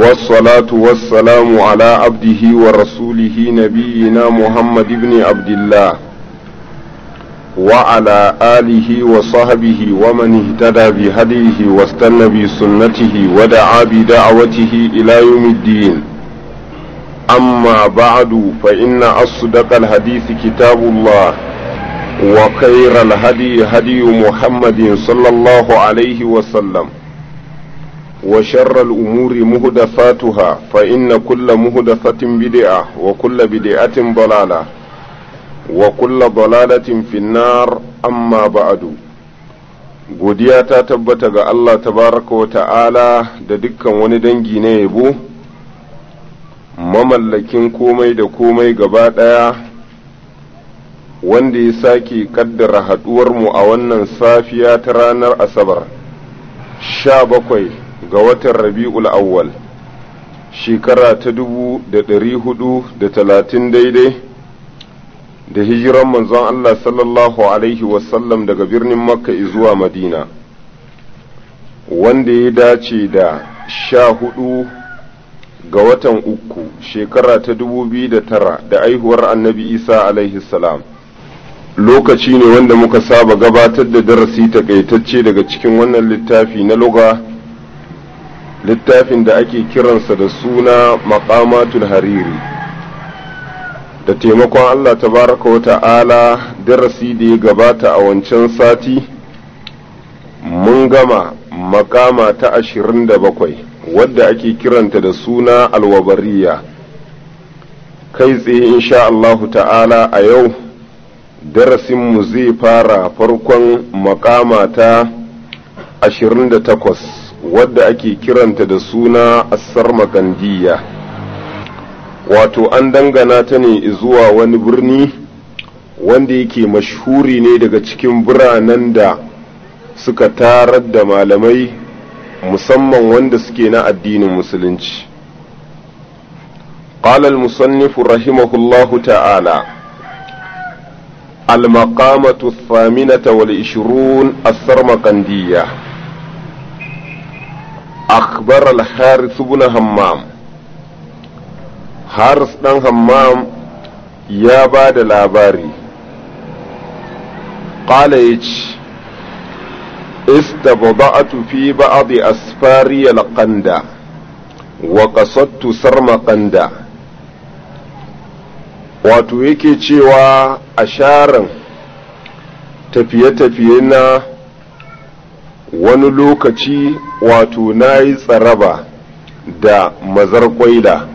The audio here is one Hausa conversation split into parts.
والصلاة والسلام على عبده ورسوله نبينا محمد بن عبد الله وعلى آله وصحبه ومن اهتدى بهديه واستنى بسنته ودعا بدعوته إلى يوم الدين أما بعد فإن أصدق الحديث كتاب الله وخير الهدي هدي محمد صلى الله عليه وسلم وشر الأمور مهدفاتها فإن كل مهدفة بدعة وكل بدعة ضلالة وكل ضلالة في النار أما بعد godiya ta tabbata ga Allah tabaraka wa ta'ala da dukkan wani dangi na yabo mamallakin komai da komai gaba ɗaya wanda ya sake kaddara haɗuwarmu a wannan safiya ta ranar asabar sha bakwai ga watan rabi'ul awwal shekara ta dubu da ɗari hudu da talatin daidai da hijiran manzon Allah sallallahu alaihi wasallam daga birnin makka zuwa madina wanda ya dace da sha hudu ga watan uku shekara ta dubu biyu da tara da aihuwar annabi isa alaihi salam lokaci ne wanda muka saba gabatar da darasi takaitacce daga cikin wannan littafi na luga littafin da ake kiransa da suna maqamatul hariri da taimakon Allah tabaraka wa ta'ala darasi da ya gabata a wancan sati mun gama makama ta ashirin da bakwai wadda ake kiranta da suna alwabariya kai tsaye insha Allahu ta'ala a yau darasinmu zai fara farkon makama ta ashirin da takwas wadda ake kiranta da suna assar makandiya wato an dangana ta ne zuwa wani birni wanda yake mashhuri ne daga cikin biranen da suka tarar da malamai musamman wanda suke na addinin musulunci قال المصنف رحمه الله تعالى المقامة الثامنة والعشرون السرمقندية أخبر الحارث بن همام حارث بن همام يا بعد الأباري قال يج استبضعت في بعض أسفاري القندة وقصدت سرمقندة wato yake cewa a sharan tafiye-tafiye na wani lokaci wato na yi tsaraba da mazar kwaila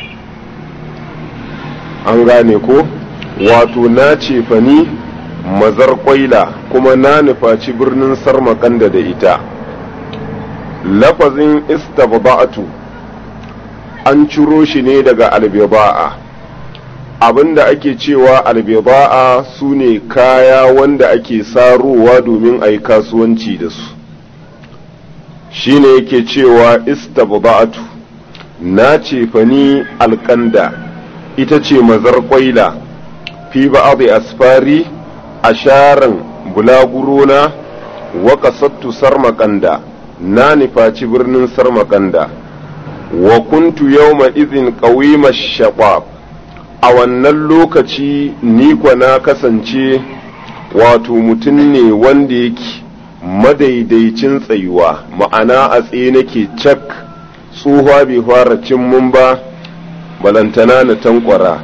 an gane ko wato na cefani mazar kwaila kuma na nufaci birnin sarmakanda da ita lafazin istaba'atu an ciro shi ne daga albiba'a abinda ake cewa albiba'a su ne kaya wanda ake sarowa domin a yi kasuwanci da su shine yake cewa istaba'atu na cefani alkanda ita ce mazar kwaila fi ba'adhi asfari a sharan bulagurona wa kasattu sarmakanda na nufaci birnin sarmakanda wa kuntu yawma izin qawima shabab a wannan lokaci ni kwa na kasance wato mutum ne wanda yake madaidaicin tsayuwa ma'ana a tsaye nake cak tsohuwa bai fara cin mun ba balantana na tankwara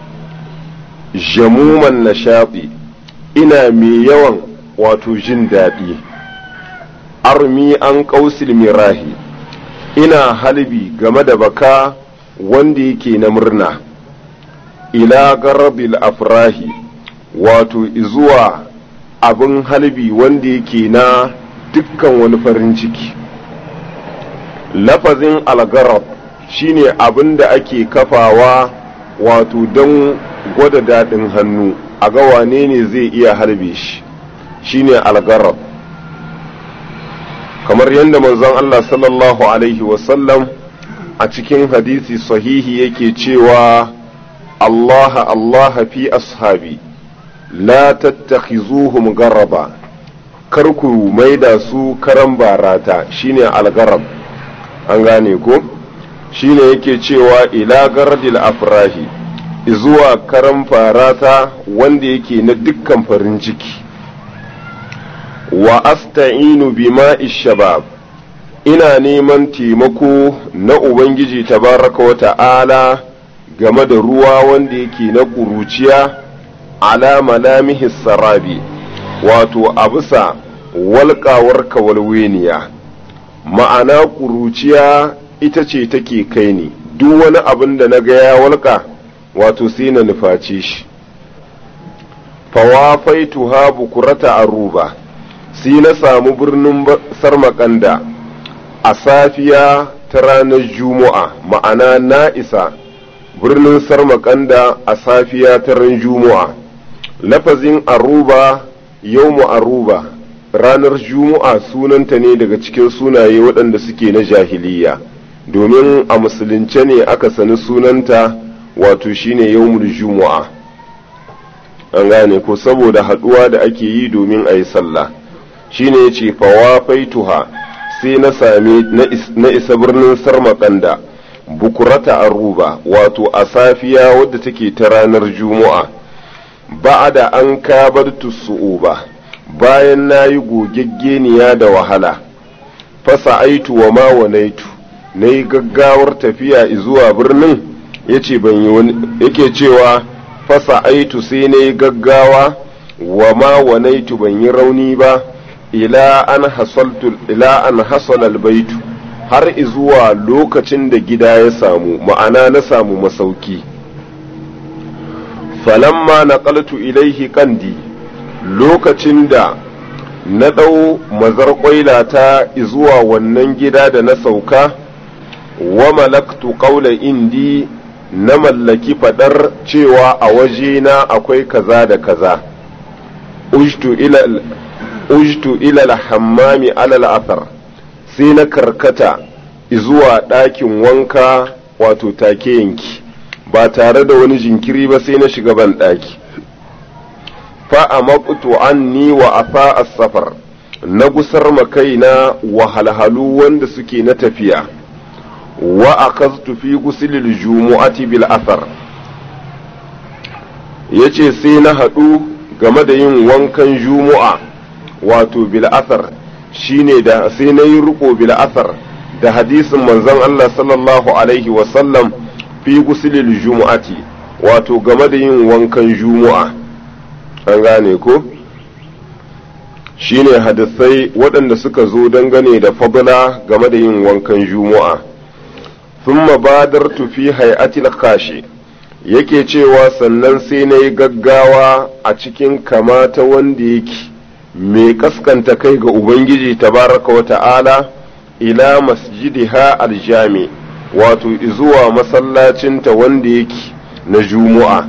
jamuman na shafi ina mai yawan wato jin daɗi armi an ƙausil mirahi ina halbi game da baka wanda yake na murna ila garabil afrahi wato zuwa abin halbi wanda yake na dukkan wani farin ciki lafazin algarab shine abin da ake kafawa wato don gwada daɗin hannu a ga wane ne zai iya harbe shi shine algarab kamar yadda manzon Allah sallallahu alaihi wasallam a cikin hadisi sahihi yake cewa Allah Allah fi ashabi la tattakhizuhum garaba kar ku maida su karan barata shine algarab an gane ko shine yake cewa ila gardil afrahi zuwa karan farata wanda yake na dukkan farin ciki wa asta'inu bima shabab ina neman taimako na ubangiji tabaraka wa ta'ala game da ruwa wanda yake na ƙuruciya ala malamihi sarabi wato a bisa walƙawar kawalweniya ma'ana ƙuruciya ita ce take kai ni duk wani abin da na ga ya walƙa wato sai na nufaci shi fawafaitu ha bukurata aruba sai na samu birnin sarmakanda a safiya ta ranar juma'a ma'ana na isa birnin sarmakanda a safiya ta ran juma'a lafazin aruba yau aruba ranar juma'a sunanta ne daga cikin sunaye waɗanda suke na jahiliya domin a musulunce ne aka sani sunanta wato shine yawmul juma'a an gane ko saboda haɗuwa da ake yi domin a yi sallah shine ya ce fawafaituha sai na sami na isa birnin sarmakanda bukurata aruba wato a safiya wadda take ta ranar juma'a ba'ada an kabar su'uba bayan na yi gogeggeniya da wahala fasa aitu wa ma wanaitu na yi gaggawar tafiya zuwa birnin yace ban yi wani yake cewa fasa aitu sai na yi gaggawa wa ma wanaitu ban yi rauni ba ila an hasaltu ila an hasala albaitu har izuwa lokacin da gida ya samu ma'ana na samu masauki falamma naqaltu ilaihi kandi lokacin da na ɗau mazar ta zuwa wannan gida da na sauka wa malaktu qawla indi na mallaki fadar cewa a wajena akwai kaza da kaza ujtu ila ujtu ila al-hammami ala al-athar sai na karkata zuwa ɗakin wanka wato take yanki ba tare da wani jinkiri ba sai na shiga ban ɗaki fa'amaqtu anni wa afa as-safar na gusar makaina wahalhalu wanda suke na tafiya wa akaztu fi gusilil jumu'ati bil athar yace sai na haɗu game da yin wankan jumu'a wato bil athar shine da sai na yi riko bil athar da hadisin manzon Allah sallallahu alaihi wa sallam fi gusilil jumu'ati wato game da yin wankan jumu'a an gane ko shine hadisai waɗanda suka zo dangane da fadla game da yin wankan juma'a thumma badartu fi hay'atil kashi yake cewa sannan sai na yi gaggawa a cikin kamata wanda yake mai kaskanta kai ga ubangiji tabaraka wa ta'ala ila masjidiha aljami wato izuwa masallacinta wanda yake na juma'a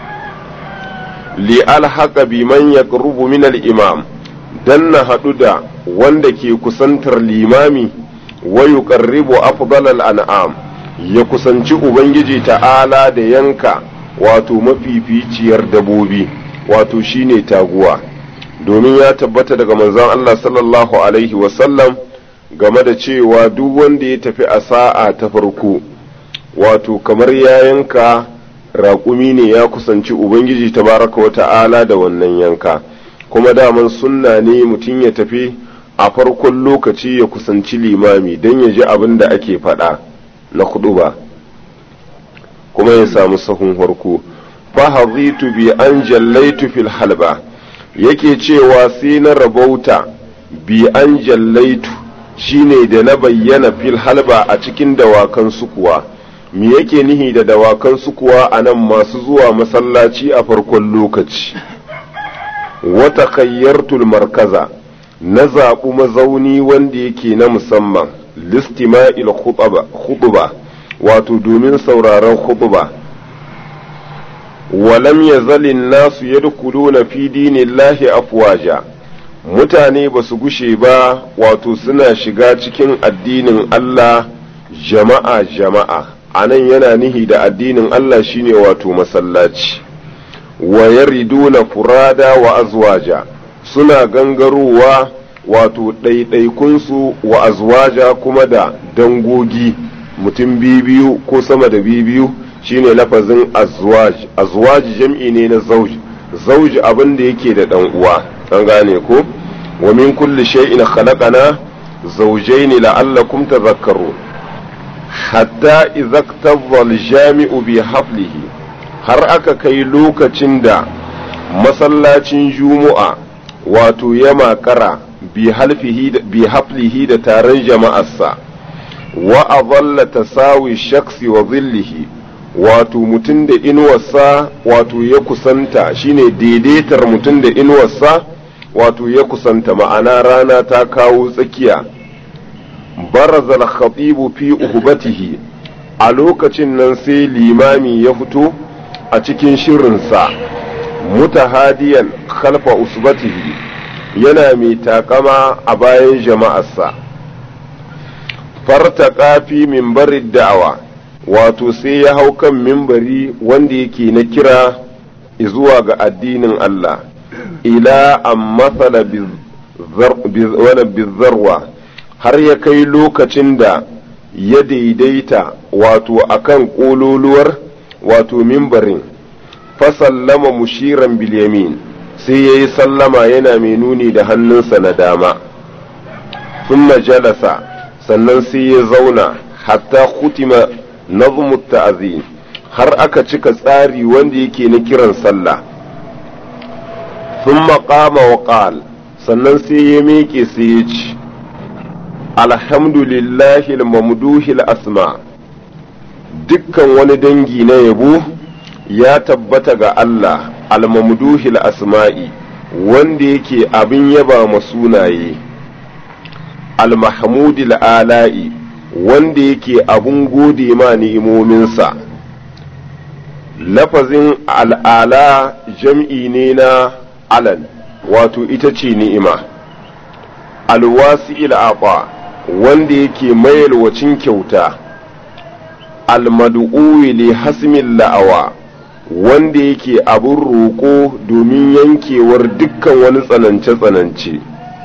li alhaqa biman yaqrubu min al-imam dan na haɗu da wanda ke kusantar limami wa yuqarribu afdalal an'am ya kusanci ubangiji ta'ala da yanka wato mafificiyar dabobi wato shine taguwa domin ya tabbata daga manzon Allah sallallahu alaihi wasallam game da cewa duk wanda ya tafi a sa'a ta farko wato kamar ya yanka raƙumi ne ya kusanci ubangiji tabaraka wa ta'ala da wannan yanka kuma daman sunna ne mutum ya tafi a farkon lokaci ya kusanci limami don ya ji abin da ake faɗa na ba kuma ya samu sahun farko fahazitu bi an jallaitu fil halba yake cewa sai na rabauta bi an jallaitu shine da na bayyana fil halba a cikin dawakan sukuwa me yake nihi da dawakan sukuwa a nan masu zuwa masallaci a farkon lokaci wata kayyartul markaza na zaɓi mazauni wanda yake na musamman listima'il khutba wato domin sauraron khutba walam yazalin nasu yadkhuluna fi dinillahi afwaja mutane ba su gushe ba wato suna shiga cikin addinin Allah jama'a jama'a anan yana nihi da addinin Allah shine wato masallaci wa yariduna furada wa azwaja suna gangarowa wato ɗaiɗaikunsu wa azwaja kuma da dangogi mutum biyu ko sama da biyu shine lafazin azwaj azwaj jam'i ne na zauj zauj abin da yake da dan uwa an gane ko wa min kulli shay'in khalaqana zawjayn la'allakum tadhakkarun hatta idza iktadha al-jami'u bi haflihi har aka kai lokacin da masallacin juma'a wato ya makara bi haflihi da taron jama'arsa wa adalla tasawi shaksi wa zillihi wato mutum da inuwarsa wato ya kusanta shine daidaitar mutum da inuwarsa wato ya kusanta ma'ana rana ta kawo tsakiya barazal khatibu fi uhbatihi a lokacin nan sai limami ya fito a cikin shirinsa mutahadiyan khalfa usbatihi yana mai takama a bayan jama'arsa fartaka fi mimbarin da'awa wato sai ya hau kan mimbari wanda yake na kira zuwa ga addinin Allah ila an matsala bizarwa har ya kai lokacin da ya daidaita wato akan ƙololuwar wato mimbarin fasallama mushiran bilyamin sai ya yi sallama yana mai nuni da hannunsa na dama sun jalasa sannan sai ya zauna hatta kutima nazmu ta'azim har aka cika tsari wanda yake na kiran sallah sun maƙama wa ƙal sannan sai ya miƙe sai ya ci alhamdulillahi mamduhil asma dukkan wani dangi na yabo ya tabbata ga Allah almamduhil asma'i wanda yake abin yaba ma sunaye almahmudil ala'i wanda yake abun gode ma ni'imominsa lafazin al'ala jam'i ne na alan wato ita ce ni'ima alwasi'il aqa wanda yake mayalwacin kyauta almadu'uwi li hasmin la'awa wanda yake abin roƙo domin yankewar dukkan wani tsanance-tsanance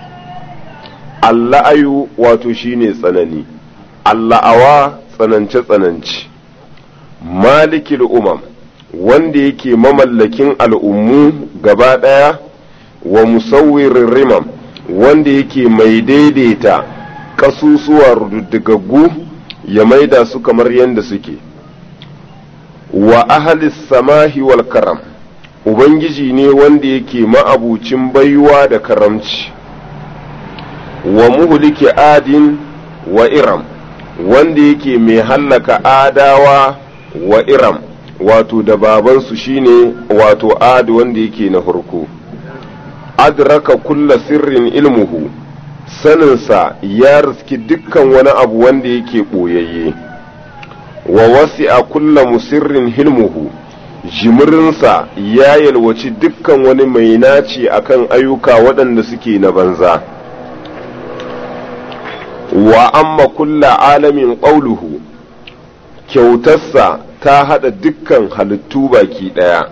alla'ayu wato shine tsanani alla'awa tsanance-tsanance malikil umam wanda yake mamallakin al'ummu gaba ɗaya wa musawwirin rimam wanda yake mai daidaita ƙasusuwa rududdigaggu ya maida su kamar yadda suke wa ahalis samahi wal karam ubangiji ne wanda yake ma'abucin baiwa da karamci wa muhliki adin wa iram wanda yake mai hallaka adawa wa iram wato da babansu shine wato ad wanda yake na farko adraka kulla sirrin ilmuhu saninsa ya riski dukkan wani abu wanda yake ɓoyayye wa wasi'a kulla musirrin hilmuhu jimirinsa ya yalwaci dukkan wani mai naci akan ayyuka waɗanda suke na banza wa amma kulla alamin ƙauluhu kyautarsa ta haɗa dukkan halittu baki ɗaya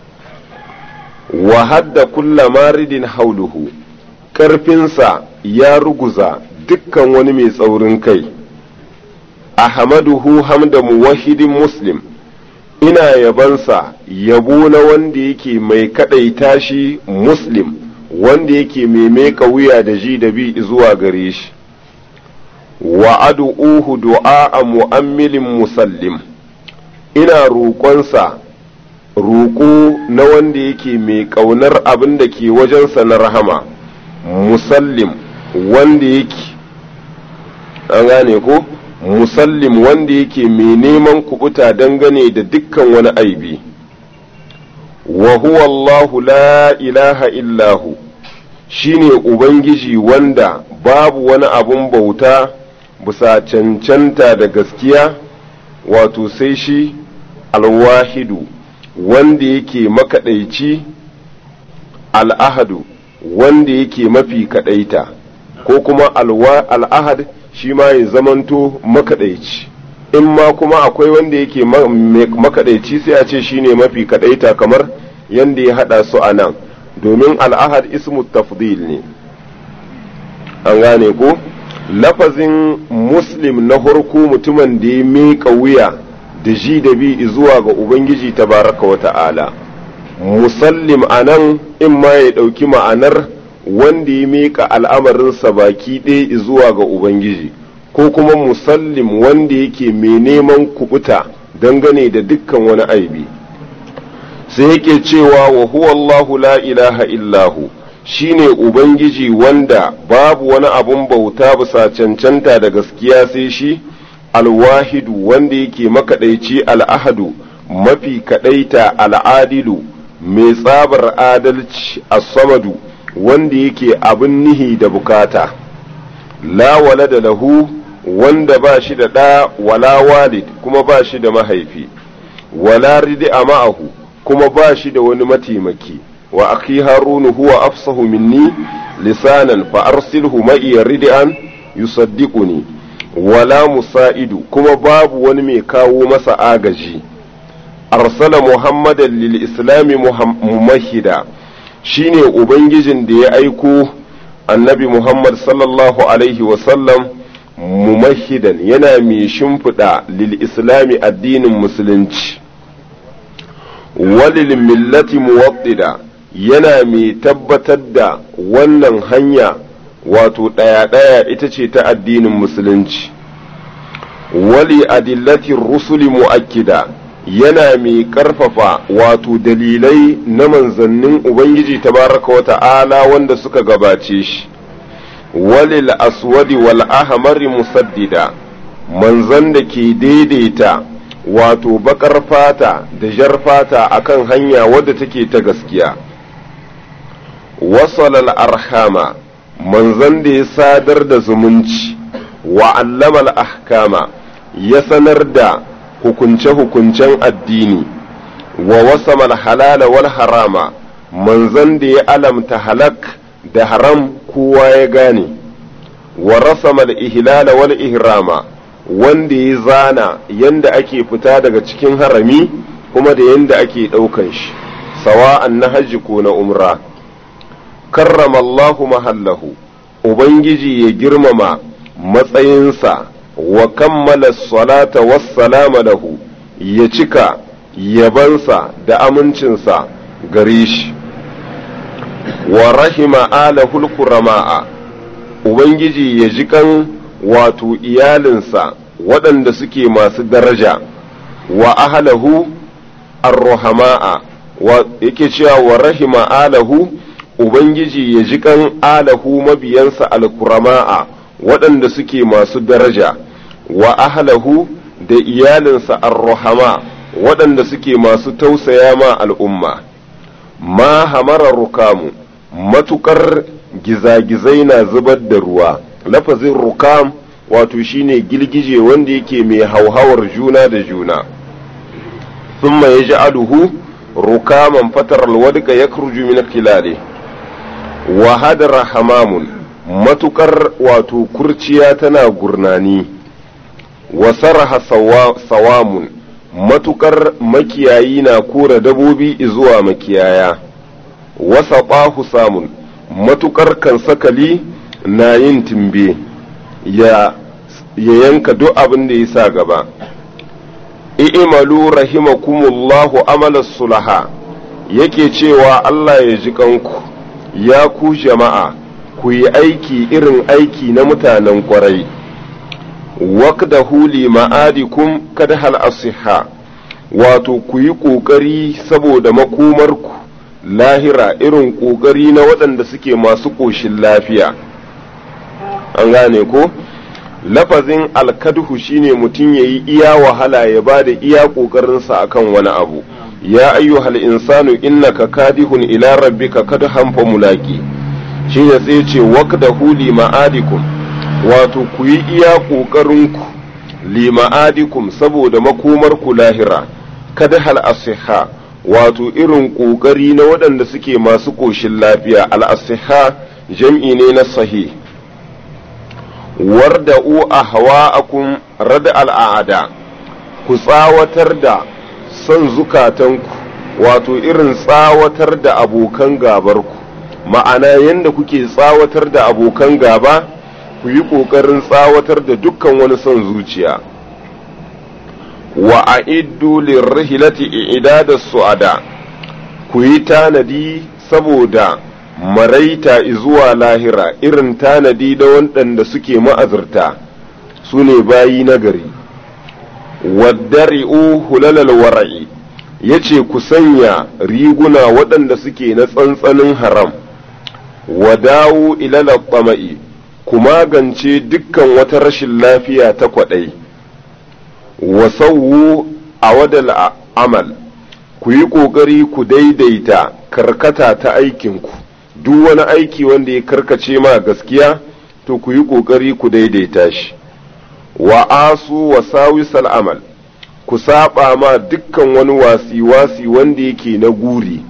wa hadda kulla maridin hauluhu ƙarfinsa ya ruguza dukkan wani mai tsaurin kai ahmaduhu hamda muwahidin muslim ina yabansa yabo na wanda yake mai kaɗaita shi muslim wanda yake mai meka wuya da ji da bi zuwa gare shi wa adu'uhu du'a mu'ammilin musallim ina roƙonsa roƙo na wanda yake mai ƙaunar abin da ke wajensa na rahama musallim wanda yake an gane ko musallim wanda yake mai neman kubuta dangane da dukkan wani aibi wa huwa Allahu la ilaha illahu shine ubangiji wanda babu wani abun bauta bisa cancanta da gaskiya wato sai shi alwahidu wanda yake makaɗaici al'ahadu wanda yake mafi kaɗaita ko kuma al'ahad shi ma ya zamanto makaɗaici in ma kuma akwai wanda yake makaɗaici sai a ce shi ne mafi kaɗaita kamar yadda ya haɗa su a nan domin al'ahad ismu tafdil ne an gane ko lafazin muslim na farko mutumin da ya miƙa wuya da ji da bi zuwa ga ubangiji tabaraka wa ta'ala musallim a nan in ma ya ɗauki ma'anar wanda ya miƙa al'amarinsa baki ɗaya zuwa ga ubangiji ko kuma musallim wanda yake mai neman kubuta dangane da dukkan wani aibi sai yake cewa wa huwa Allahu la ilaha illahu shine ubangiji wanda babu wani abun bauta bisa cancanta da gaskiya sai shi alwahidu wanda yake makaɗaici al'ahadu mafi kaɗaita al'adilu mai tsabar adalci as-samadu wanda yake abin nihi da bukata la wala da lahu wanda ba shi da ɗa wala walid kuma ba shi da mahaifi wala ridi a ma'ahu kuma ba shi da wani mataimaki wa akhi harunu huwa afsahu minni lisanan fa arsilhu ma'iya ridi'an yusaddiquni wala musa'idu kuma babu wani mai kawo masa agaji arsala muhammadan lil islami mumahida shine ubangijin da ya aiko annabi muhammad sallallahu alaihi wasallam mumahidan yana mai shimfiɗa lil islami addinin musulunci walil millati muwaddida yana mai tabbatar da wannan hanya wato ɗaya-ɗaya ita ce ta addinin musulunci wali adillatin rusuli mu'akkida yana mai ƙarfafa wato dalilai na manzannin ubangiji tabaraka wa ta'ala wanda suka gabace shi walil aswadi wal ahmari musaddida manzan da ke daidaita wato bakar fata da jar fata akan hanya wadda take ta gaskiya wasalal arhama manzan da ya sadar da zumunci wa allamal ahkama ya sanar da hukunce-hukuncen addini wa wasamal halala wal harama manzan da ya alamta halak da haram kowa ya gane wa rasamal ihlala wal ihrama wanda ya zana yanda ake fita daga cikin harami kuma da yanda ake ɗaukan shi sawa'an na hajji ko na umra karrama Allahu mahallahu ubangiji ya girmama matsayinsa wa kammala salata wassalama lahu ya cika yabansa da amincinsa gare shi wa rahima alahul kurama'a ubangiji ya ji kan wato iyalinsa waɗanda suke masu daraja wa ahalahu arruhama'a yake cewa wa rahima alahu ubangiji ya ji kan alahu mabiyansa alkurama'a waɗanda suke masu daraja wa ahalahu da iyalinsa arruhama waɗanda suke masu tausaya ma al'umma ma hamara rukamu matukar gizagizai na zubar da ruwa lafazin rukam wato shine girgije wanda yake mai hauhawar juna da juna thumma yaj'aluhu rukaman fatar alwadqa yakhruju min khilali wa hadara hamamun matukar wato kurciya tana gurnani wa saraha sawamun matukar makiyayi na kora dabobi zuwa makiyaya wasa ɓahu samun matukar kan sakali na yin timbe ya yanka duk abin da ya sa gaba i'malu rahimakumullahu amala sulaha yake cewa Allah ya ji kanku ya ku jama'a ku yi aiki irin aiki na mutanen kwarai waqdahu li ma'adikum kad hal asiha wato ku yi ƙoƙari saboda makomarku lahira irin ƙoƙari na waɗanda suke masu ƙoshin lafiya an gane ko lafazin alkadhu shine mutum ya yi iya wahala ya ba da iya ƙoƙarinsa akan wani abu ya ayyuhal insanu innaka kadihun ila rabbika kadhan fa mulaqi shine sai ce waqdahu li ma'adikum wato ku yi iya ƙoƙarinku li ma'adikum saboda makomarku lahira kada hal asiha wato irin ƙoƙari na waɗanda suke masu ƙoshin lafiya al-asiha jam'i ne na sahih warda'u ahwa'akum rad al'ada ku tsawatar da son zukatanku wato irin tsawatar da abokan gabarku ma'ana yadda kuke tsawatar da abokan gaba ku yi ƙoƙarin tsawatar da dukkan wani son zuciya wa a iddu lirrihilati i'dada su'ada ku yi tanadi saboda maraita zuwa lahira irin tanadi da waɗanda suke ma'azurta su ne bayi nagari waddari'u hulalal wara'i ya ce ku sanya riguna waɗanda suke na tsantsanin haram wa dawo ilala ƙwama'i ku magance dukkan wata rashin lafiya ta kwaɗai wa sauwu a wadal amal ku yi ƙoƙari ku daidaita karkata ta aikinku duk wani aiki wanda ya karkace ma gaskiya to ku yi ƙoƙari ku daidaita shi wa asu wa sawisal amal ku saba ma dukkan wani wasi-wasi wanda yake na guri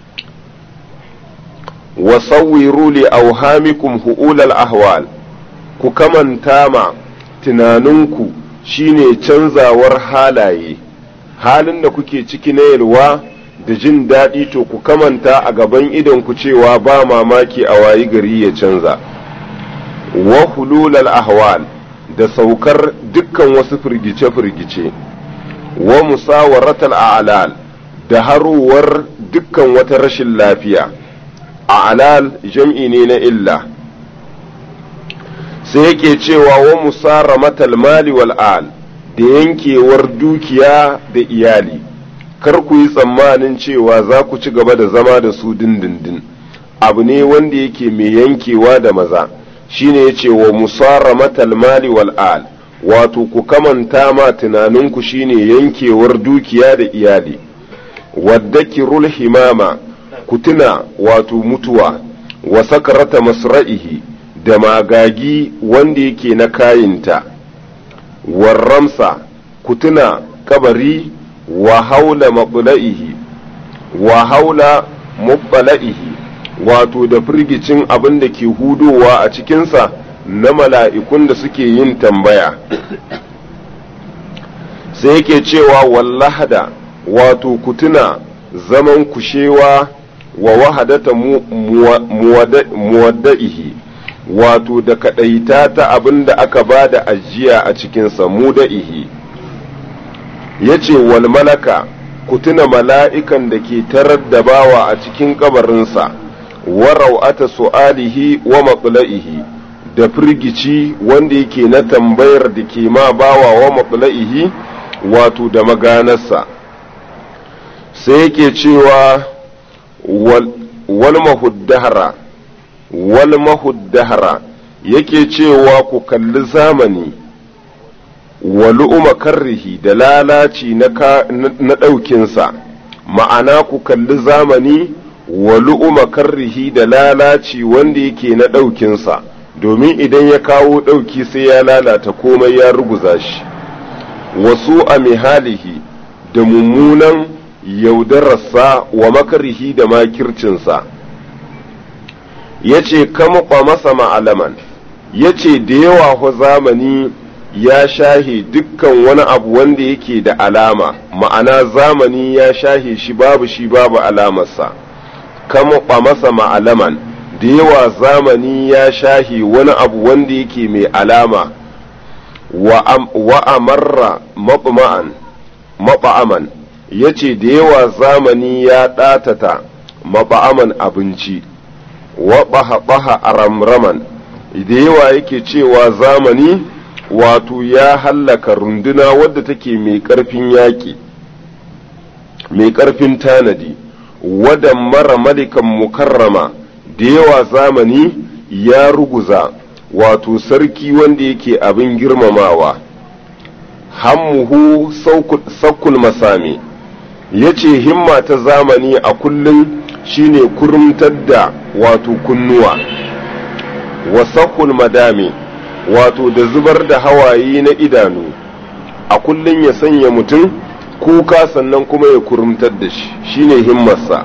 wa sawwiru li auhamikum hu'ulal ahwal ku kamanta ma tunaninku shine canzawar halaye halin da kuke ciki na yalwa da jin daɗi to ku kamanta a gaban idonku cewa ba mamaki a wayi gari ya canza wa hululal ahwal da saukar dukkan wasu firgice-firgice wa musawaratal a'lal da haruwar dukkan wata rashin lafiya a'lal jam'i ne na illa sai yake cewa wa musaramatal mali wal al da yankewar dukiya da iyali kar ku yi tsammanin cewa za ku ci gaba da zama da su dindindin abu ne wanda yake mai yankewa da maza shine yace wa musaramatal mali wal al wato ku kamanta ma tunaninku shine yankewar dukiya da iyali wadda kirul himama ku tuna wato mutuwa wa sakarata masra'ihi da magagi wanda yake na kayinta warramsa ku tuna kabari wa haula maɓula'ihi wa haula maɓula'ihi wato da firgicin abin da ke hudowa a cikinsa na mala'ikun da suke yin tambaya sai yake cewa wallahada wato ku tuna zaman kushewa wa wahadata muwadda'ihi wato da kaɗaita ta abin da aka ba da ajiya a cikinsa muda'ihi ya ce wal malaka ku tuna mala'ikan da ke tarar da bawa a cikin kabarinsa wa rau'ata su'alihi wa matsula'ihi da firgici wanda yake na tambayar da ke ma bawa wa matsula'ihi wato da maganarsa sai yake cewa wal mahuddahara wal mahuddahara yake cewa ku kalli zamani wa lu'uma karrihi da lalaci na ɗaukinsa ma'ana ku kalli zamani wa lu'uma karrihi da lalaci wanda yake na ɗaukinsa domin idan ya kawo ɗauki sai ya lalata komai ya ruguza shi wasu a mihalihi da mummunan yaudararsa wa makarihi da makircinsa ya ce kama masa ma'alaman ya ce da yawa zamani ya shahe dukkan wani abu wanda yake da alama ma'ana zamani ya shahe shi babu shi babu alamarsa kama masa ma'alaman da yawa zamani ya shahe wani abu wanda yake mai alama wa amarra maɓa'an maɓa'aman ya ce da yawa zamani ya ɗatata maɓa'aman abinci wa ɓaha a ramraman da yawa yake cewa zamani wato ya hallaka runduna wadda take mai ƙarfin yaƙi mai ƙarfin tanadi wadda mara malikan mukarrama da yawa zamani ya ruguza wato sarki wanda yake abin girmamawa hammuhu saukul masami ya ce himma ta zamani a kullum shine kurumtar da wato kunnuwa wa saukul madami wato da zubar da hawaye na idanu a kullum ya sanya mutum kuka sannan kuma ya kurumtar da shi shine himmarsa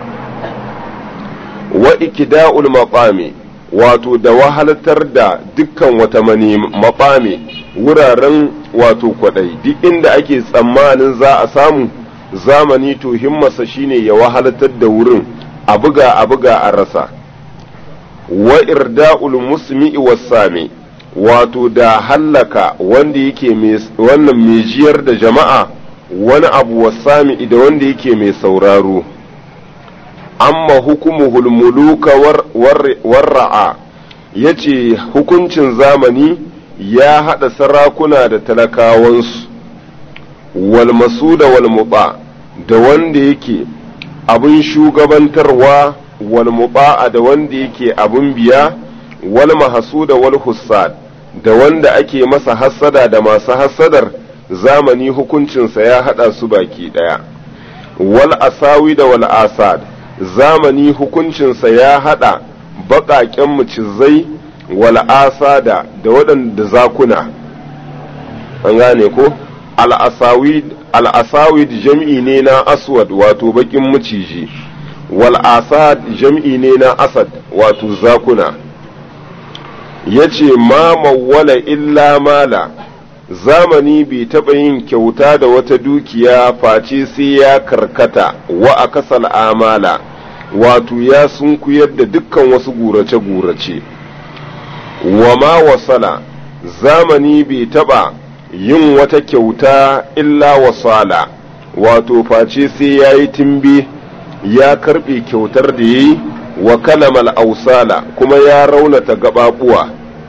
wa ikida'ul maqami wato da wahaltar da dukkan wata mani maqami wuraren wato kwadai duk inda ake tsammanin za a samu zamani to himmarsa shine ya wahaltar da wurin a buga a buga a rasa wa irda'ul musmi'i was-sami wato da hallaka wanda yake wannan mai jiyar da jama'a wani abu wasami da wanda yake mai sauraro amma hukumuhul muluka warra'a ya ce hukuncin zamani ya haɗa sarakuna da talakawansu walmasu da walmuɓa da wanda yake abin shugabantarwa walmuɓa'a da wanda yake abin biya wal mahasu da wal hussad da wanda ake masa hassada da masu hassadar zamani hukuncinsa ya haɗa su baki ɗaya wal asawi da wal asad zamani hukuncinsa ya haɗa baƙaƙen mucizai wal asada da waɗanda zakuna an gane ko al-asawid jam'i ne na aswad wato baƙin maciji wal asad jam'i ne na asad wato zakuna ya ce ma mawwala illa mala zamani bai taɓa yin kyauta da wata dukiya face sai ya karkata wa a kasal amala wato ya sunkuyar da dukkan wasu gurace-gurace wa ma wasala zamani bai taɓa yin wata kyauta illa wasala wato face sai ya yi timbe ya karɓe kyautar da ya yi wa kalamal ausala kuma ya raunata gaɓaɓuwa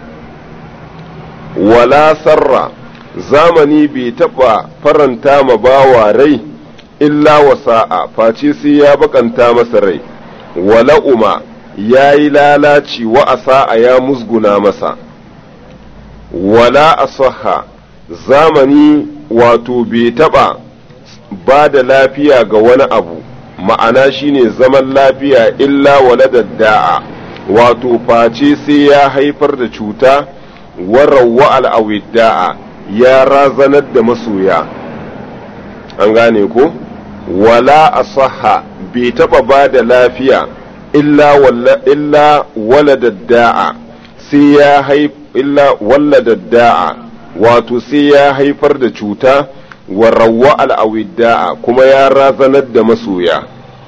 wala sarra zamani bai taɓa faranta ma bawa rai illa wasa'a face sai ya bakanta masa rai wala uma ya yi lalaci wa asa'a ya musguna masa wala asaha zamani wato bai taɓa ba da lafiya ga wani abu ma'ana shine zaman lafiya illa waladar da'a wato face sai ya haifar da cuta warawa al'awidda'a ya razanar da masoya an gane ko wala asaha bai taba ba da lafiya illa waladar da'a sai ya illa waladar da'a wato sai ya haifar da cuta warawa al'awidda'a kuma ya razanar da masoya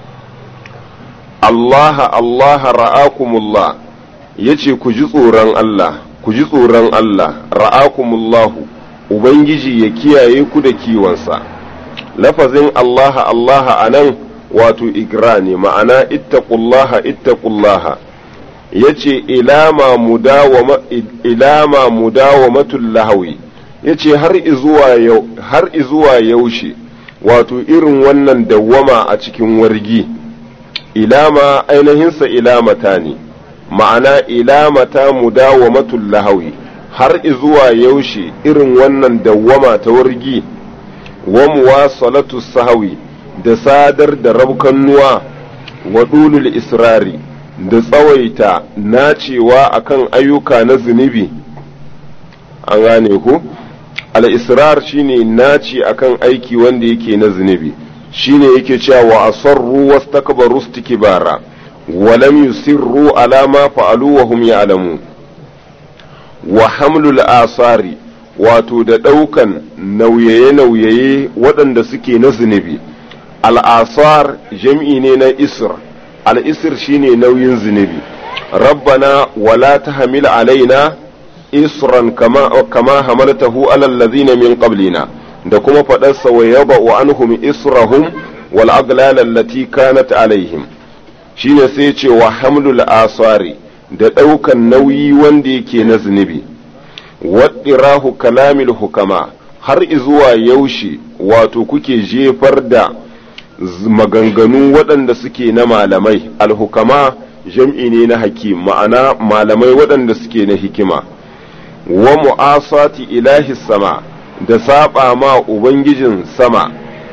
Allah Allah ra'akumullah yace ku ji tsoron Allah ku ji tsoron Allah ra'akumullahu ubangiji ya kiyaye ku da kiwonsa lafazin Allah Allah anan wato igra ne ma'ana ittaqullaha ittaqullaha yace ilama mudawama ilama mudawamatul lahawi yace har izuwa yau har izuwa yaushe wato irin wannan dawwama a cikin wargi ilama ainihinsa ilamata ne ma'ana ilamata mudawamatul lahawi har izuwa yaushe irin wannan dawwama ta wargi wa muwasalatu sahawi da sadar da rabkannuwa wa dulul israri da tsawaita nacewa akan ayyuka na zunubi an gane ku al-israr shine naci akan aiki wanda yake na zunubi shine yake cewa wa asarru wastakbaru istikbara wa lam yusirru ala ma fa'alu wa hum ya'lamun wa hamlul asari wato da ɗaukan nauyaye-nauyaye waɗanda suke na zunubi al'asar jam'i ne na isr al'isr shine nauyin zunubi rabbana wala ta hamil alaina isran kama, kama hamaltahu alal ladzina min qablina da kuma faɗarsa wa yaba wa anhum israhum wal aglal allati kanat alaihim shine sai ce wa hamlul asari da ɗaukan nauyi wanda yake na zunubi waɗirahu kalamil hukama har izuwa yaushe wato kuke jefar da maganganu waɗanda suke na malamai alhukama jam'i ne na hakim ma'ana malamai waɗanda suke na hikima wa mu'asati ilahi sama da saba ma ubangijin sama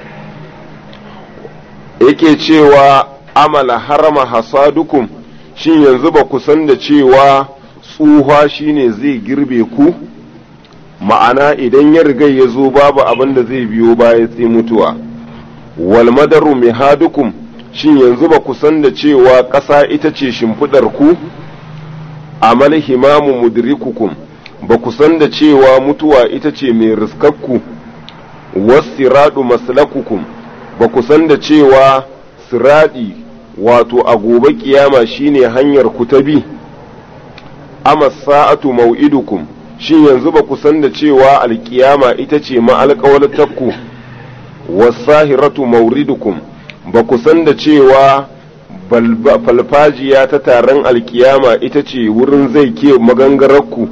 yake cewa amala harama hasadukum shin yanzu ba ku san da cewa tsuha shine zai girbe ku ma'ana idan ya riga ya zo babu abin da zai biyo baya sai mutuwa wal madaru mihadukum shin yanzu ba ku san da cewa ƙasa ita ce shimfiɗar ku amal himamu mudrikukum ba ku san da cewa mutuwa ita ce mai riskakku wasiradu maslakukum ba ku san da cewa siradi wato a gobe kiyama shine hanyar ku ta bi amma sa'atu mau'idukum shin yanzu ba ku san da cewa alkiyama ita ce ma'alƙawaltakku wasahiratu mauridukum ba ku san da cewa falfajiya ta taron alkiyama ita ce wurin zai ke magangararku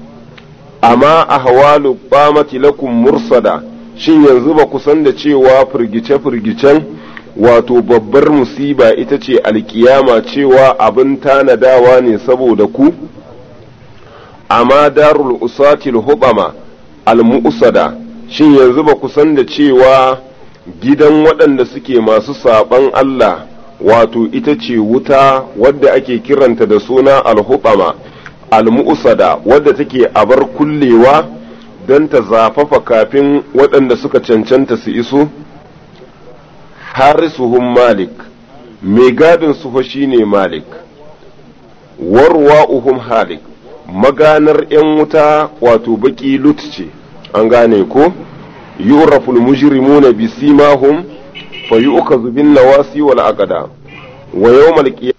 amma a hawalu ɓamati lakum mursada shin yanzu ba ku san da cewa firgice-firgicen wato babbar musiba ita ce alkiyama cewa abin tanadawa ne saboda ku amma darul usatil hubama al-mu'sada shin yanzu ba ku san da cewa gidan waɗanda suke masu saɓan Allah wato ita ce wuta wadda ake kiranta da suna al-hubama al-mu'sada wadda take abar kullewa don ta zafafa kafin waɗanda suka cancanta su iso harisuhum malik mai gadin su shine malik warwa'uhum halik maganar ‘yan wuta wato baki lut ce an gane ko yuraful mujrimuna bi simahum fa yu'khadhu bin nawasi wal aqda wa yawmal qiyamah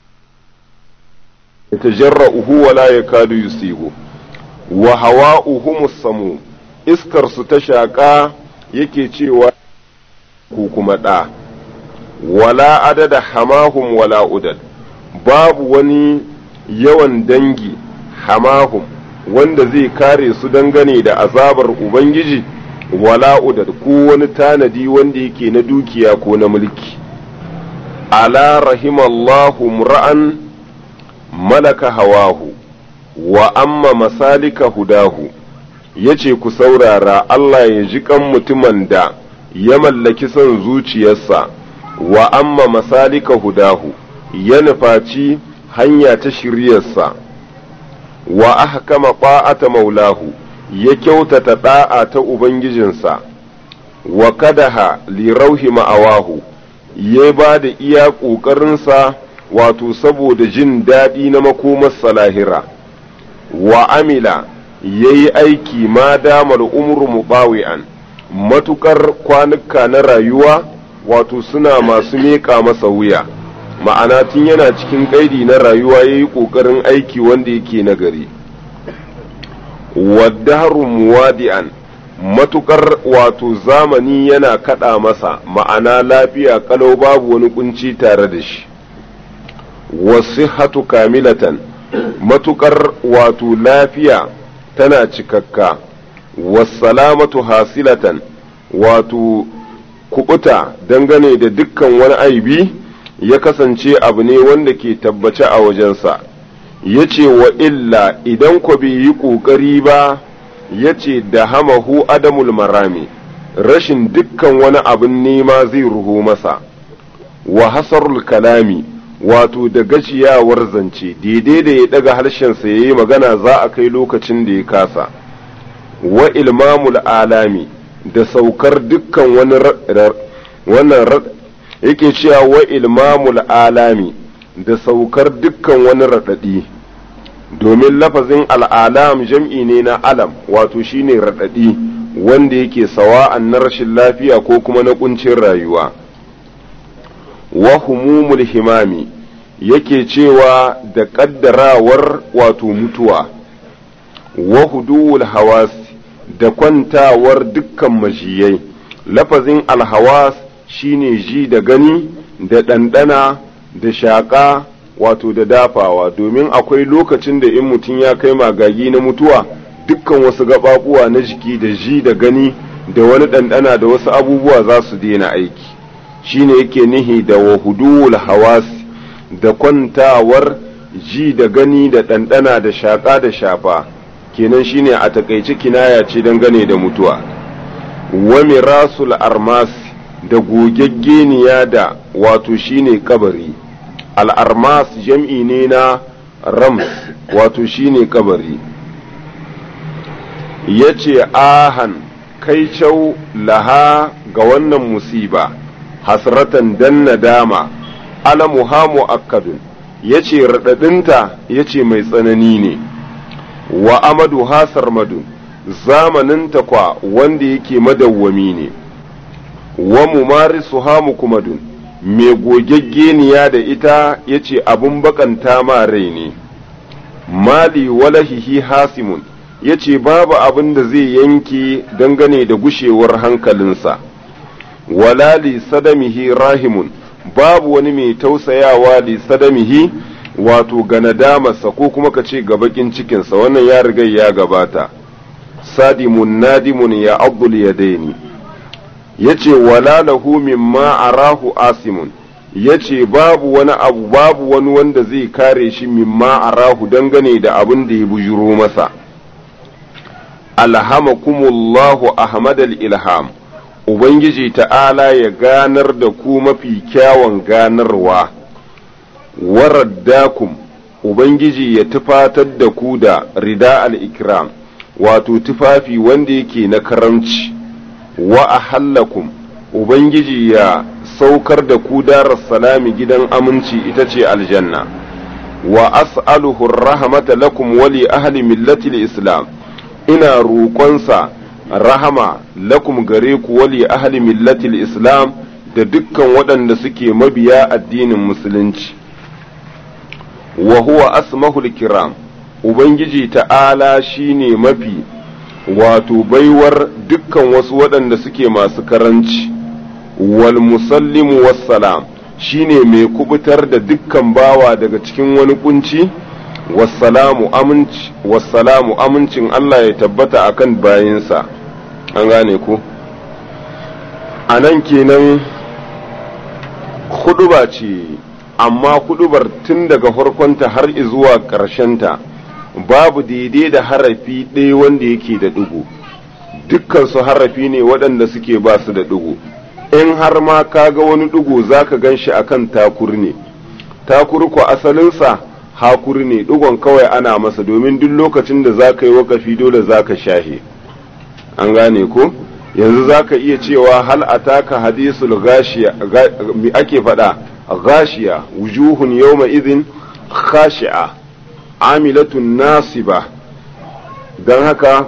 yatajarra'uhu wa la yakadu yusibu wa hawa'uhum samu iskar su ta shaka yake cewa ku kuma da wala adada hamahum wala udad babu wani yawan dangi hamahum wanda zai kare su dangane da azabar Ubangiji wala udad ko wani tanadi wanda yake na dukiya ko na mulki ala rahimallahu mura'an malaka hawahu wa amma masalika hudahu yace ku saurara Allah ya ji kan mutumin da ya mallaki son zuciyarsa wa amma masalika hudahu ya nufaci hanya ta shiryarsa wa ahkama ta'ata maulahu ya kyautata da'a ta ubangijinsa wa kadaha li rauhi ma'awahu ya ba da iya ƙoƙarinsa wato saboda jin daɗi na makomarsa lahira wa amila ya yi aiki ma damar umru mubawi'an matukar kwanuka na rayuwa wato suna masu meƙa masa wuya ma'ana tun yana cikin ƙaidi na rayuwa ya yi ƙoƙarin aiki wanda yake nagari waddaharu muwadi'an matukar wato zamani yana kaɗa masa ma'ana lafiya kalau babu wani kunci tare da shi wasihatu kamilatan matukar wato lafiya tana cikakka wasalamatu hasilatan wato kubuta dangane da dukkan wani aibi ya kasance abu ne wanda ke tabbace a wajensa ya ce wa illa idan ku bai yi ƙoƙari ba ya ce da hamahu adamul marami rashin dukkan wani abin nema zai ruho masa wa hasarul kalami wato da gajiyawar zance daidai da ya daga harshensa ya yi magana za a kai lokacin da ya kasa wa ilmamul alami da saukar dukkan wani wannan yake cewa wa ilmamul alami da saukar dukkan wani raɗaɗi domin lafazin al'alam jam'i ne na alam wato shine raɗaɗi wanda yake sawa'an na rashin lafiya ko kuma na ƙuncin rayuwa wa humumul himami yake cewa da ƙaddarawar wato mutuwa wa huduwul hawas da kwantawar dukkan majiyai lafazin alhawas shine ji da gani da ɗanɗana da shaƙa wato da dafawa domin akwai lokacin da in mutum ya kai magagi na mutuwa dukkan wasu gaɓaɓuwa na jiki da ji da gani da wani ɗanɗana da wasu abubuwa za su daina aiki shine yake nihi da wahuduwul hawas da kwantawar ji da gani da ɗanɗana da shaƙa da shafa kenan shine a takaice kinaya ce dangane da mutuwa wa mirasul armas da gogaggeniya da wato shine kabari al'armas jam'i ne na rams wato shine kabari ya ce ahan kai cau laha ga wannan musiba hasratan dan nadama alamuha mu'akkadun ya ce raɗaɗinta ya ce mai tsanani ne wa amadu hasar madun zamaninta kwa wanda yake madawwami ne wa mumarisu hamu kumadun mai gogaggeniya da ita ya ce abin bakanta ma rai ne mali walahihi hasimun ya ce babu abin da zai yanke dangane da gushewar hankalinsa wala li sadamihi rahimun babu wani mai tausayawa li sadamihi wato ga nadamarsa ko kuma ka ce ga bakin cikinsa wannan ya riga ya gabata sadimun nadimun ya abdul yadaini ya ce wala lahu mimma arahu asimun ya ce babu wani abu babu wani wanda zai kare shi mimma arahu dangane da abin da ya bujuro masa alhamakumullahu ahmadal ilham ubangiji ta'ala ya ganar da ku mafi kyawun ganarwa waraddakum ubangiji ya tufatar da ku da rida al-ikram wato tufafi wanda yake na karamci wa ahallakum ubangiji ya saukar da ku darar salami gidan aminci ita ce aljanna wa as'aluhu rahmata lakum wa li ahli millati islam ina roƙonsa rahama lakum gare ku wa li ahli millati islam da dukkan waɗanda suke mabiya addinin musulunci wa huwa asmahul kiram ubangiji ta'ala shine mafi wato baiwar dukkan wasu waɗanda suke masu karanci wal musallimu wassalam shine mai kubutar da dukkan bawa daga cikin wani kunci wassalamu aminci wassalamu amincin Allah ya tabbata akan bayinsa an gane ku a nan kenan huduba ce amma hudubar tun daga farkonta har zuwa ƙarshenta babu daidai da harafi ɗaya wanda yake da ɗigo dukkan su harafi ne waɗanda suke ba su da ɗigo in har ma ka ga wani ɗigo za ka gan shi akan takur ne takur ko asalinsa hakuri ne ɗigon kawai ana masa domin duk lokacin da za ka yi wakafi dole za ka shahe an gane ko yanzu za ka iya cewa hal ataka hadisul gashiya mi ake faɗa gashiya wujuhun yawma idin khashi'a amilatun nasiba don haka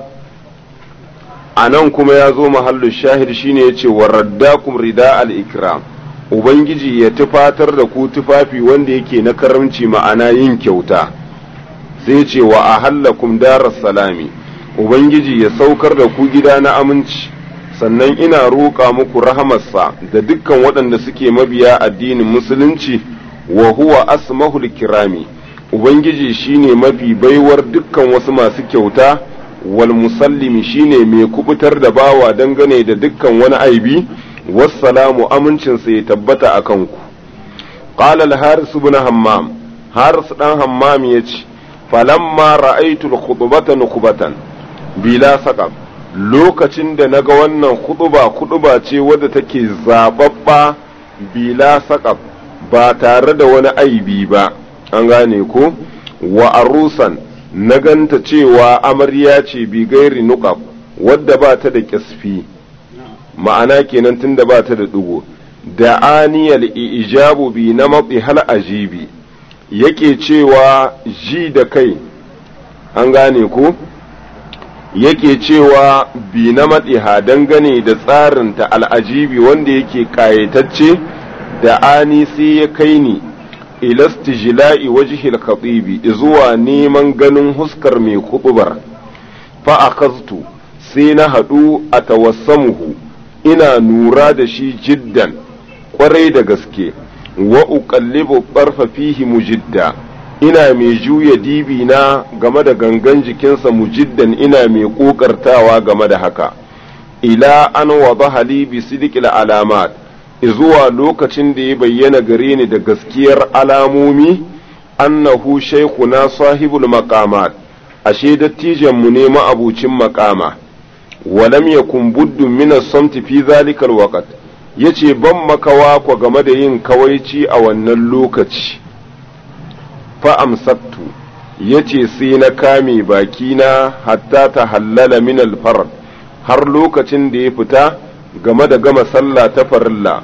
a nan kuma ya zo mahallu shahid shine ya ce waraddakum rida al-ikram ubangiji ya tufatar da ku tufafi wanda yake na karamci ma'ana yin kyauta sai ce wa ahallakum daras salami ubangiji ya saukar da ku gida na aminci sannan ina roƙa muku rahamarsa da dukkan waɗanda suke mabiya addinin musulunci wa huwa asmahul kirami ubangiji shine mafi baiwar dukkan wasu masu kyauta wal musallimi shine mai kubutar da bawa dangane da dukkan wani aibi wassalamu amincinsa ya tabbata a kanku qala al-haris ibn hammam haris dan hammam yace falamma ra'aytu al-khutbata nukhbatan bila saqab lokacin da naga wannan khutba khutba ce wadda take zababba bila saqab ba tare da wani aibi ba an gane ko wa arusan na ganta cewa amarya ce bi gairi nuqab wadda ba ta da kisfi ma'ana kenan tunda ba ta da ɗigo da aniyal ijabu bi na matsi hal ajibi yake cewa ji da kai an gane ko yake cewa bi na matsiha dangane da tsarinta al'ajibi wanda yake ƙayatacce da ani sai ya kai ni ilastijla'i wajhil khatibi zuwa neman ganin huskar mai kutubar fa akhaztu sai na haɗu a tawassamuhu ina nura da shi jiddan kwarai da gaske wa uqallibu barfa fihi mujidda ina mai juya dibi na game da gangan jikinsa mujiddan ina mai kokartawa game da haka ila an wadaha li bi sidqil alamat zuwa lokacin da ya bayyana gare ni da gaskiyar alamomi annahu shaykhuna sahibul maqamat ashe dattijan mu ne ma'abucin maqama walam yakun buddu min as-samti fi zalikal waqt yace ban makawa ko game da yin kawaici a wannan lokaci fa amsaktu yace sai na kame bakina hatta ta hallala min al-farad har lokacin da ya fita game da gama sallah ta farilla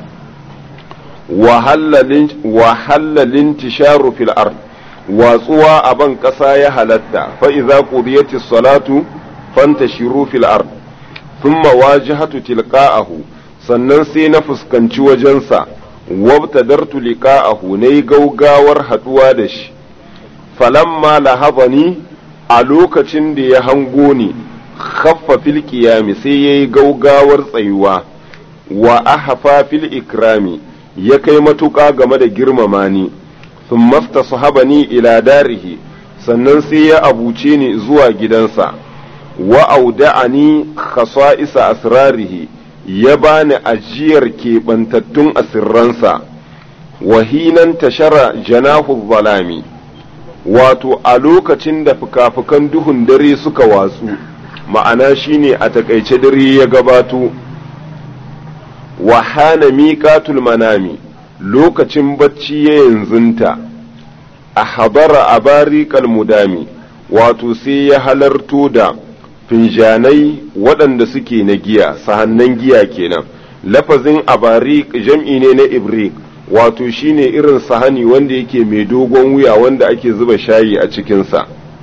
wa hallalin tisharu fil ard watsuwa a ban ƙasa ya halatta fa iza qudiyatis salatu fantashiru fil ard thumma wajhatu tilqa'ahu sannan sai na fuskanci wajensa wabtadartu liqa'ahu nayi gaugawar haduwa da shi falamma lahabani a lokacin da ya hango ni khaffa fil qiyami sai yayi gaugawar tsayuwa wa ahfa fil ikrami ya kai matuƙa game da girmama ni sun mafta sahabani ila darihi sannan sai ya abuce ni zuwa gidansa wa auda'ani khasa'isa asrarihi ya bani ajiyar keɓantattun asirransa wahinan tashara janahu zalami wato a lokacin da fuka-fukan duhun dare suka watsu ma'ana shine a takaice dare ya gabato wa hana miƙatul manami lokacin bacci ya yanzunta a habara a bariƙal mudami wato sai ya halarto da finjanai waɗanda suke na giya sahannan giya kenan lafazin abarik jam'i ne na ibrik wato shine irin sahani wanda yake mai dogon wuya wanda ake zuba shayi a cikinsa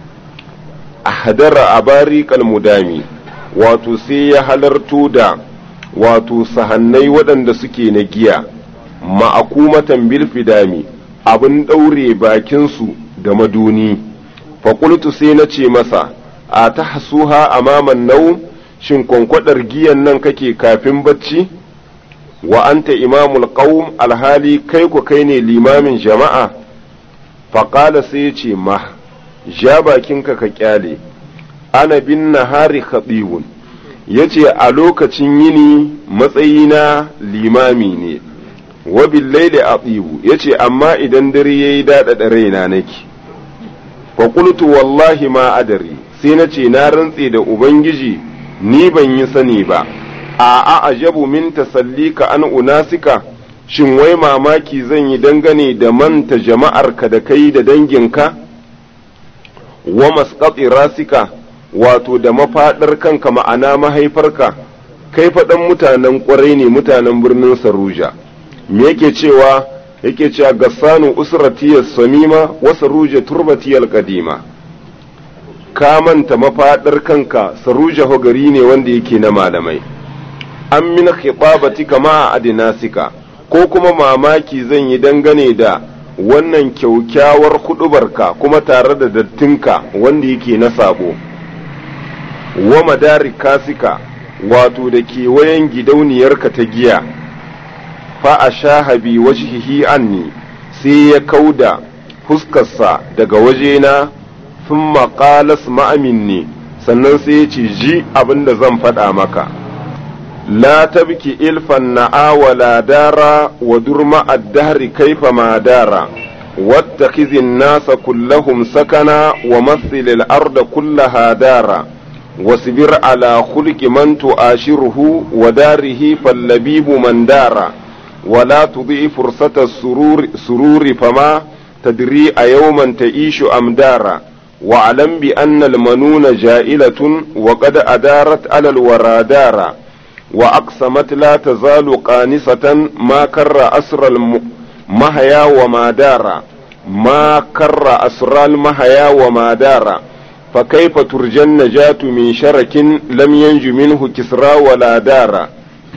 a hadara abarik mudami wato sai ya halarto da wato sahannai waɗanda suke na giya ma'akumatan bil fidami abin ɗaure bakinsu da maduni faƙultu sai na ce masa a ta hasuha amaman nau shin kwankwadar giyan nan kake kafin bacci wa anta imamul qaum alhali kai ku kai ne limamin jama'a faƙala sai ya ce ma ja bakinka ka kyale ana bin nahari khatibun ya ce a lokacin yini matsayina limami ne wa billaili atibu ya ce amma idan dare ya yi daɗaɗa raina nake fa qultu wallahi ma adari sai na ce na rantse da ubangiji ni ban yi sani ba a a ajabu min tasallika an unasika shin wai mamaki zan yi dangane da manta jama'arka da kai da danginka wa masqati rasika wato da mafaɗar kanka ma'ana mahaifarka kai faɗan mutanen ƙwarai ne mutanen birnin saruja me yake cewa yake cewa gassanu usratiyar samima wa saruja turbatiyar kadima ka manta mafaɗar kanka saruja gari ne wanda yake na malamai an min khibabati kama a adinasika ko kuma mamaki zan yi dangane da wannan kyaukyawar huɗubarka kuma tare da dattinka wanda yake na sabo wa madari kasika wato da kewayen gidauniyarka ta giya fa a shahabi wajhihi anni sai ya kauda fuskarsa daga wajena sun maƙalas ma'aminni sannan sai ya ce ji abin da zan faɗa maka la tabki ilfan na'a wala dara wa durma addahri kaifa ma dara واتخذ الناس كلهم سكنا ومثل الأرض كلها دارا واصبر على خلق من تؤاشره وداره فاللبيب من دار ولا تضيع فرصة السرور سرور فما تدري أيوما تعيش أم دارا واعلم بأن المنون جائلة وقد أدارت على الورى دارا وأقسمت لا تزال قانصة ما كر أسر المهيا وما دار ما كر أسر المهيا وما دار فكيف ترجى النجاة من شرك لم ينج منه كسرى ولا دار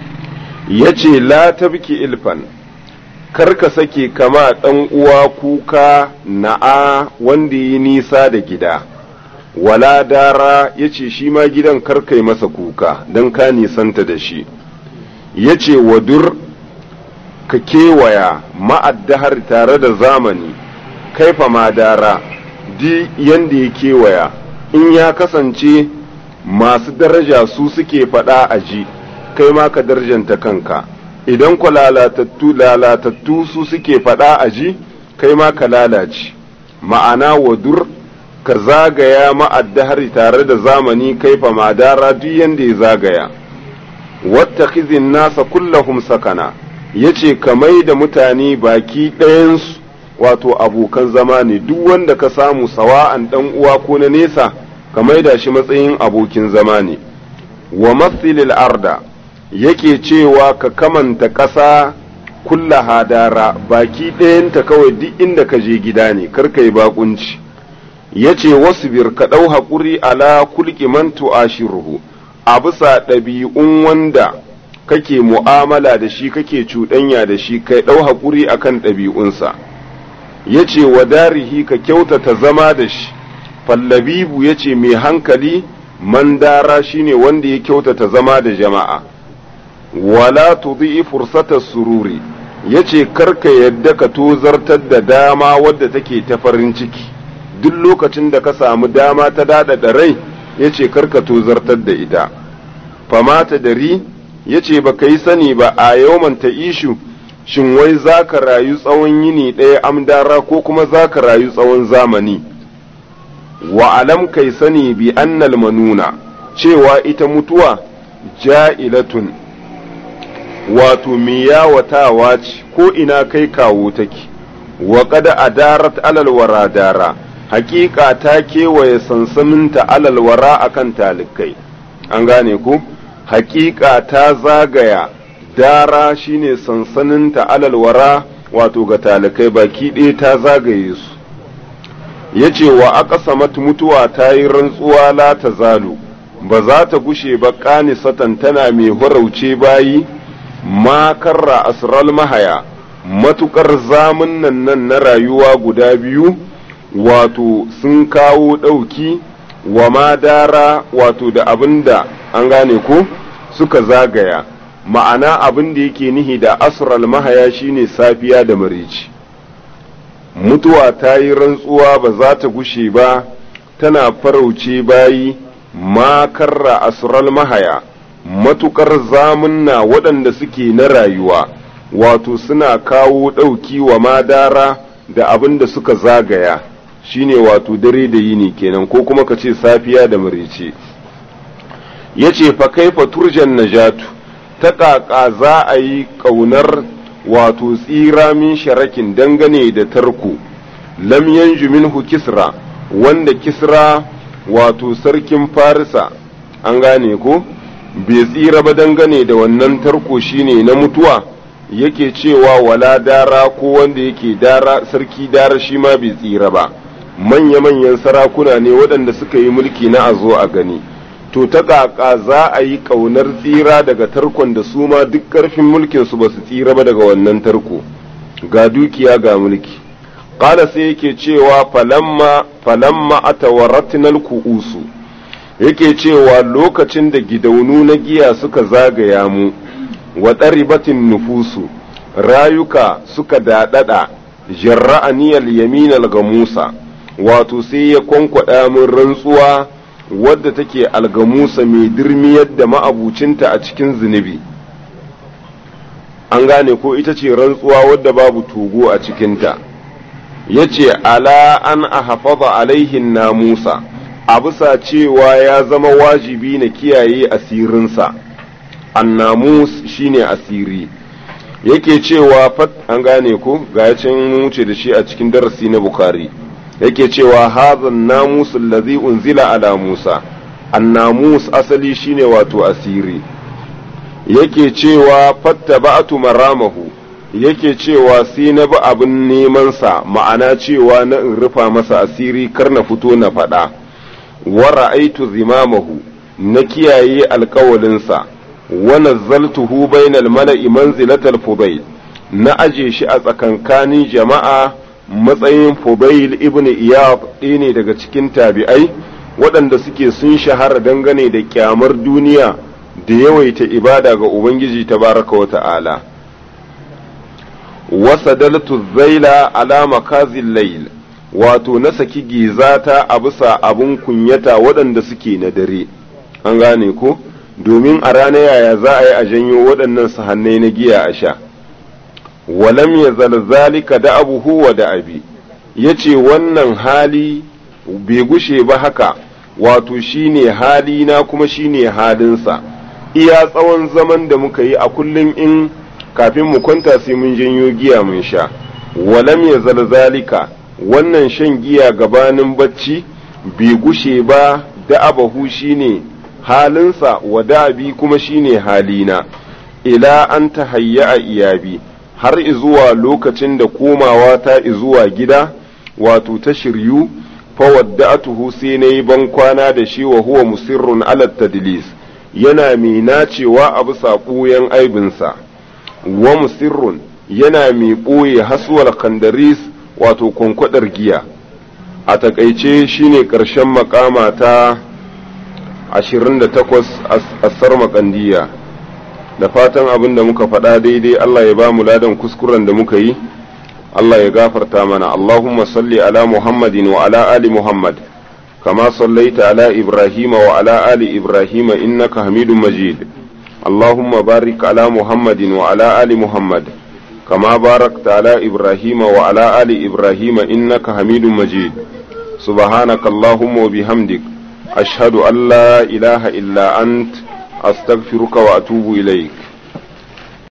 yace la tabki ilfan kar ka sake kama ɗan uwa kuka na'a wanda yi nisa da gida wala dara yace shi ma gidan kar kai masa kuka don ka nisanta da shi yace wadur ka kewaya ma'addahar tare da zamani kaifa ma dara di yanda ya kewaya in ya kasance masu daraja su suke faɗa a ji kai ma ka darjanta kanka idan ku lalatattu lalatattu su suke faɗa a ji kai ma ka lalace ma'ana wadur ka zagaya ma'addahari tare da zamani kaifa madara duk yanda ya zagaya wattakhizin nasa kullahum sakana yace ka mai da mutane baki ɗayansu wato abokan zama ne duk wanda ka samu sawa'an ɗan uwa ko na nesa ka maida shi matsayin abokin zama ne wa mathilil arda yake cewa ka kamanta ƙasa kulla hadara baki ɗayanta kawai duk inda ka je gida ne karka yi bakunci ya ce wasu bir ka ɗau haƙuri ala kulki man tu'ashiruhu a bisa ɗabi'un wanda kake mu'amala da shi kake cuɗanya da shi kai ɗau haƙuri akan ɗabi'unsa ya ce wa darihi ka kyautata zama da shi fallabibu ya ce mai hankali mandara shine wanda ya kyautata zama da jama'a wala tudhi fursata sururi yace karka yadda ka tozartar da dama wadda take ta farin ciki duk lokacin da ka samu dama ta dada da rai yace karka tozartar da ita famata dari yace ba yi sani ba a yawman ta ishu shin wai za ka rayu tsawon yini ɗaya amdara ko kuma za ka rayu tsawon zamani wa alam kai sani bi annal manuna cewa ita mutuwa ja'ilatun wato miyawatawa ce ko ina kai kawo take wa kada adarat alal wara dara hakika ta kewaye sansaninta alal wara akan talikai an gane ku hakika ta zagaya dara shine sansaninta alal wara wato ga talikai baki ɗaya ta zagaye su ya ce wa aqsamat mutuwa ta yi rantsuwa la ta zalu ba za ta gushe ba satan tana mai horauce bayi ma karra asral mahaya matukar zamun nan nan na rayuwa guda biyu wato sun kawo ɗauki wa ma dara wato da abin da an gane ko suka zagaya ma'ana abin da yake nihi da asral mahaya shine safiya da marici mutuwa ta yi rantsuwa ba za ta gushe ba tana farauce bayi ma karra asral mahaya matukar zamunna waɗanda suke na rayuwa wato suna kawo ɗauki wa madara da abin da suka zagaya shine wato dare da yini kenan ko kuma ka ce safiya da marice ya ce fa kaifa turjan najatu ta ƙaƙa za a yi ƙaunar wato tsira min sharakin dangane da tarko lam yanju minhu kisra wanda kisra wato sarkin farisa an gane ko bai tsira ba dangane da wannan tarko shine na mutuwa yake cewa wala dara ko wanda yake dara sarki dara shi ma bai tsira ba manya-manyan sarakuna ne waɗanda suka yi mulki na a zo a gani to ta ƙaƙa za a yi ƙaunar tsira daga tarkon da su ma duk ƙarfin mulkinsu ba su tsira ba daga wannan tarko ga dukiya ga mulki ƙala sai yake cewa falamma falamma atawaratnal ku'usu yake cewa lokacin da gidaunu na giya suka zagaya mu wa ɗaribatin nufusu rayuka suka daɗaɗa jarra'aniyal yaminal ga Musa wato sai ya kwankwaɗa min rantsuwa wadda take algamusa mai dirmiyar da ma'abucinta a cikin zunubi an gane ko ita ce rantsuwa wadda babu togo a cikinta ya ce ala an a hafaza alaihin na Musa a bisa cewa ya zama wajibi na kiyaye asirinsa annamus shine asiri yake cewa fat an gane ko ga yacin wuce da shi a cikin darasi na bukari yake cewa hazan namus allazi unzila ala musa annamus asali shine wato asiri yake cewa fattaba'tu maramahu yake cewa sai na bi abin neman sa ma'ana cewa na in rufa masa asiri kar na fito na faɗa wa ra'aitu zimamahu na kiyaye alkawalinsa wa nazzaltuhu bainal mala'i manzilatal fudail na aje shi a tsakankanin jama'a matsayin fudail ibn iyad ɗaya ne daga cikin tabi'ai waɗanda suke sun shahara dangane da kyamar duniya da yawaita ibada ga ubangiji tabaraka wa ta'ala wasadaltu zaila ala makazil layl wato na saki gizata a bisa abun kunyata waɗanda suke na dare an gane ko domin a rana yaya za a yi a janyo waɗannan sahannai na giya a sha walam ya zalzalika da abuhu wa da abi ya ce wannan hali bai gushe ba haka wato shine hali na kuma shine halinsa iya tsawon zaman da muka yi a kullum in kafin mu kwanta sai mun janyo giya mun sha walam ya zalzalika wannan shan giya gabanin bacci bai gushe ba da abahu shine halinsa wa da'abi kuma shine halina ila an ta hayya a iyabi har izuwa lokacin da komawa ta izuwa gida wato ta shiryu fawadda'atuhu sai na yi ban kwana da shi wa huwa musirrun ala tadlis yana mai nacewa a bisa ɓoyen aibinsa wa musirrun yana mai ɓoye haswal kandaris wato kwankwadar giya a takaice shine ƙarshen makama ta 28 asar makandiya da fatan abin da muka faɗa daidai Allah ya ba mu ladan kuskuren da muka yi Allah ya gafarta mana Allahumma salli ala Muhammadin wa ala ali Muhammad kama sallaita ala Ibrahim wa ala ali Ibrahim innaka Hamidum Majid Allahumma barik ala Muhammadin wa ala ali Muhammad kama barakta ala Ibrahim wa ala ali Ibrahim innaka Hamidum Majid سبحانك اللهم وبحمدك أشهد أن لا إله إلا أنت أستغفرك وأتوب إليك